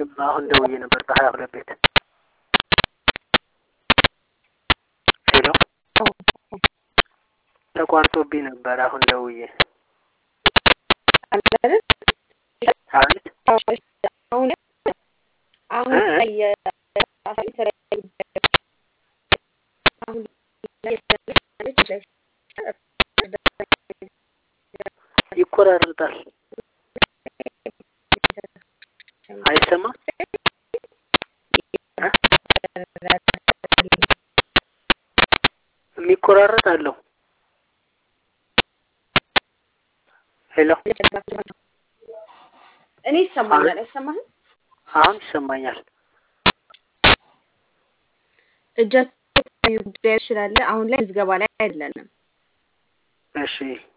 ቅድም አሁን ደውዬ ነበር በሀያ ሁለት ቤት ሄሎ ተቋርጦብኝ ነበር አሁን ደውዬ አይደል? አቤት አሁን አሁን እ? ላይ የአሳቢ የተለያዩ ጉዳዮች አሁን ላይ የተለያዩ ይቆራረጣል አይሰማም እ? የሚቆራረጥ አለው ሄሎ እኔ ይሰማኛል። አይሰማህም? አሁን ይሰማኛል እጃቸው ጉዳዮች ስላለ አሁን ላይ ምዝገባ ላይ አይደለንም። እሺ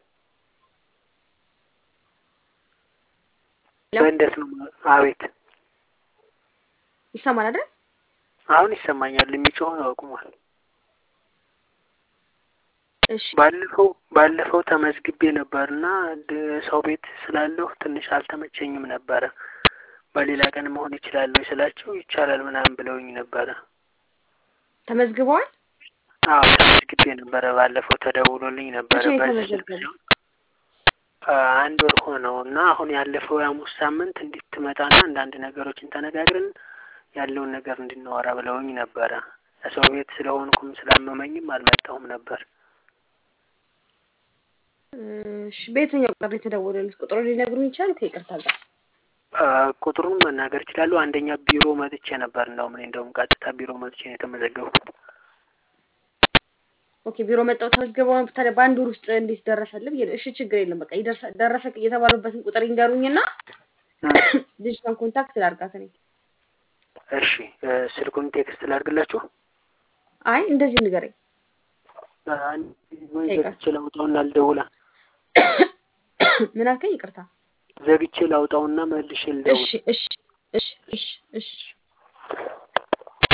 ሄሎ? እንዴት ነው አቤት ይሰማል አይደል? አሁን ይሰማኛል የሚጮህ አቁሟል እሺ ባለፈው ባለፈው ተመዝግቤ ነበርና ድ- ሰው ቤት ስላለሁ ትንሽ አልተመቸኝም ነበረ። በሌላ ቀን መሆን ይችላለሁ ስላቸው ይቻላል ምናምን ብለውኝ ነበረ። ተመዝግበዋል። አዎ ተመዝግቤ ነበረ። ባለፈው ተደውሎልኝ ነበረ መቼ ነው በዚህ ስልክ የተመዘገበው? ሲሆን አ፣ አንድ ወር ሆነው እና አሁን ያለፈው የሐሙስ ሳምንት እንድትመጣና አንዳንድ ነገሮችን ተነጋግረን ያለውን ነገር እንድናወራ ብለውኝ ነበረ። ሰው ቤት ስለሆንኩም ስላመመኝም አልመጣሁም ነበር። እሺ በየትኛው ቁጥር ነው የተደወለልት? ቁጥሩ ሊነግሩኝ ይችላል? ከይቅርታ ጋር አ፣ ቁጥሩን መናገር ይችላሉ። አንደኛ ቢሮ መጥቼ ነበር። እንደውም እኔ እንደውም ቀጥታ ቢሮ መጥቼ ነው የተመዘገብኩት። ኦኬ ቢሮ መጣው ተመዝግበው ታዲያ በአንድ ወር ውስጥ እንዴት ደረሰልህ? ብዬ ነው። እሺ ችግር የለም በቃ ይደርሳ ደረሰ የተባሉበትን ቁጥር ይንገሩኝና ልጅቷን ኮንታክት ላድርጋት እኔ። እሺ እ፣ ስልኩን ቴክስት ላድርግላችሁ። አይ እንደዚህ ንገረኝ። አ፣ ወይ ይቅር። ዘግቼ ላውጣውና ልደውላ ምን አልከኝ? ይቅርታ። ዘግቼ ላውጣውና መልሼ ልደውል። እሺ እሺ እሺ እሺ እሺ